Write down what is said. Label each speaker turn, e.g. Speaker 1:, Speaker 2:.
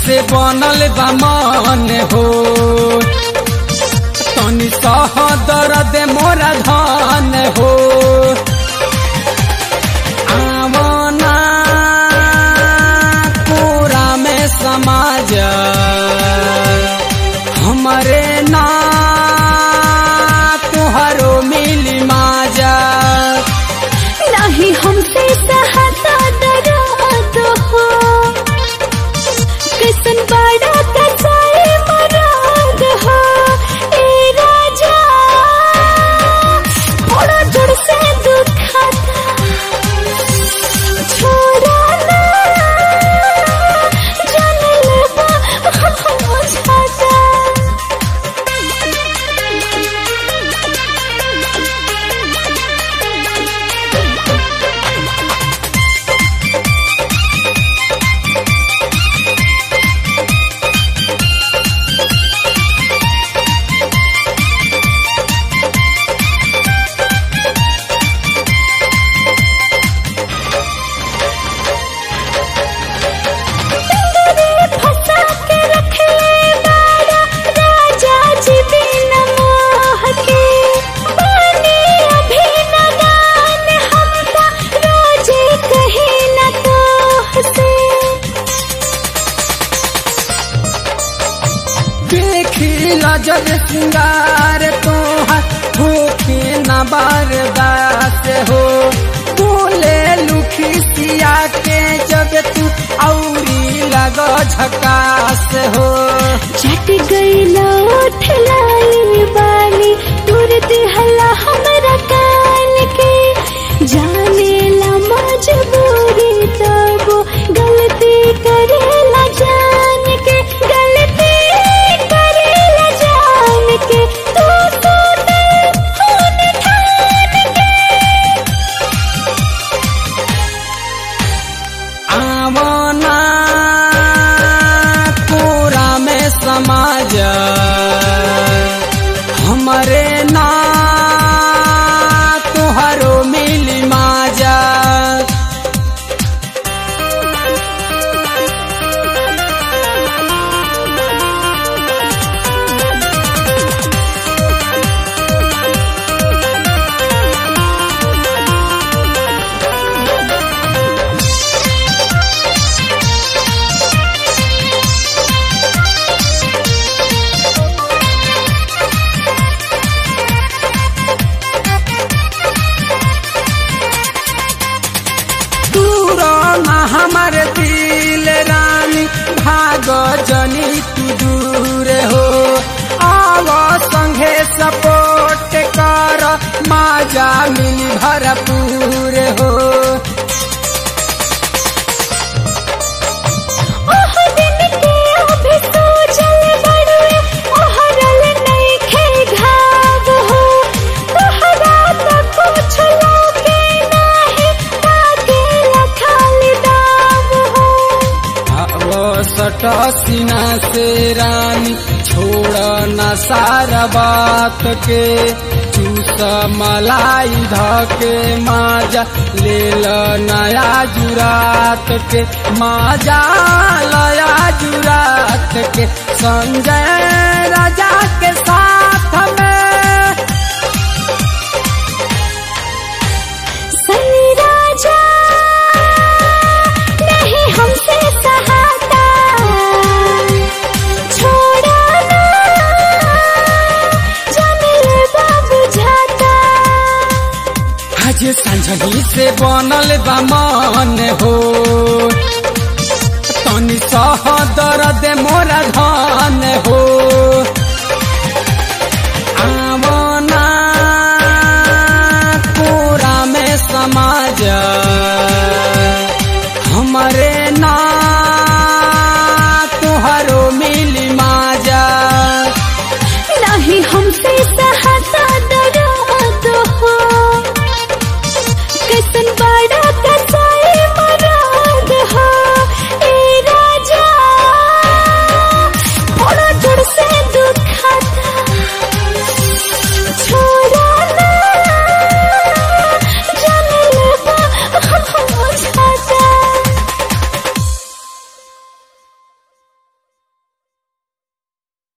Speaker 1: से बनल बा मन हो तनी सह दर्द मोरा धन हो आवना पूरा में समाज हमारे ना तुहरो मिली माजा
Speaker 2: नहीं हमसे सहता दर्द हो किसन बड़ा कसाई मराद हो ए राजा बड़ा जोर से दुखाता छोड़ा ना जाने लगा मुझाता फंसा के रख ले बाड़ा राजा जी बिन मोह के बने अभी नदान हमका रोजे कहे न तो से
Speaker 1: देखी लजर सिंगार तोहर होके न बर्दाश्त हो बोले लुखी सिया के जब तू औरी लग झकास हो
Speaker 2: चट गई लौट लाई बाली तुरंत हला हमरा कान के जाने ला मजबूरी तब गलती करेला जान के गलती करेला जान के तू सोते खून ठान के
Speaker 1: आवना पूरा में समाज हमारे ना तुहरो मिली माजा दूरो ना हमारे दिल रानी भाग जनी तू दूर हो आव संगे सपोर्ट कर माजा मिली भरपूर हो
Speaker 2: ओह दिन के अभी सोचल बड़ुए ओहरल नइखे घाव हो तोहरा त कुछ लोगे नाही ताके लखाल दाव हो
Speaker 1: वो सट सीना से रानी छोड़ न सारा बात के चूस मलाई धके माजा ले ल नया जुरात के माजा लया जुरात के संजय राजा के साथ में
Speaker 2: सनी राजा नहीं हमसे सहाता छोड़ा ना जाने लगा बुझाता
Speaker 1: आज संझनी से बनल बा मन हो तनी सह दर्द मोरा धन हो